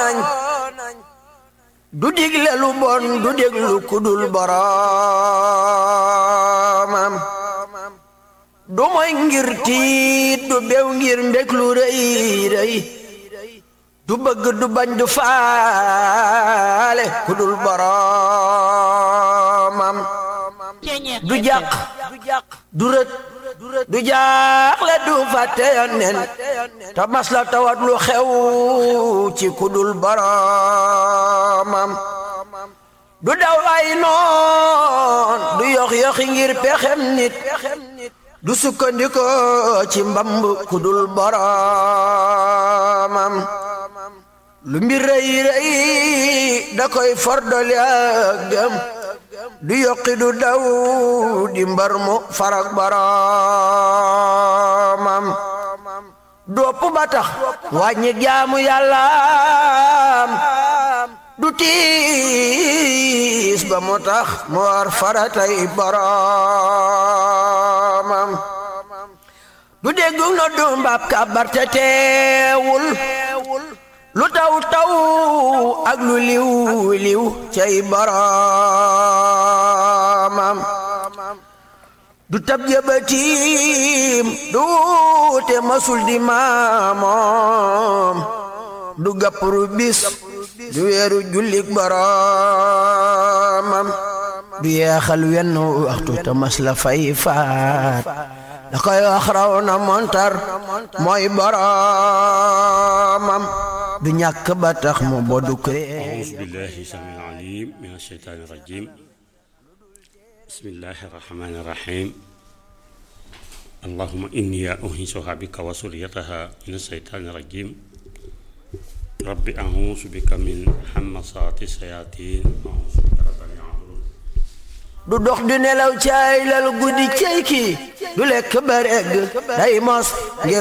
nañ du digle lu bon du déglu kudul boroomam du moy ngir tiit du bew ngir mbég lu rëy rëy du bëgg du bañ du faale kudul boroomam du jàq du rët du jaaxle du fàtte yonnen te mas la tawat lu xew ci kudul boroomam du daw ay noon du yox yoxi ngir pexem nit du sukkandiko ci mbamb kudul boroomam lu mbir rëy rëy da koy fordoli ak gëm du yokki du daw di mbar mu farak boroomam dopp ba tax wàññi jaamu yàllaam du tiis ba mu tax mu war faratay boroomam du déggu no du mbab kabar te teewul lu taw taw ak lu liw liw cay boroomam du tab jëbatiim du te masul di maamoom du gappru bis du weeru jullik boroomam du yeexal wenn waxtu te mas la fay faat da koy wax raw na montar mooy boroomam du ñàkk ba tax mu bodu kree أعوذ بالله السميع العليم من الشيطان الرجيم بسم الله الرحمن الرحيم اللهم إني أنهشها بك وسريتها من الشيطان الرجيم رب أعوذ بك من همسات الشياطين أعوذ بك رب أن يحضرون du dox du nelaw caay lal guddi cey ki du lekk ba regg day mos ngir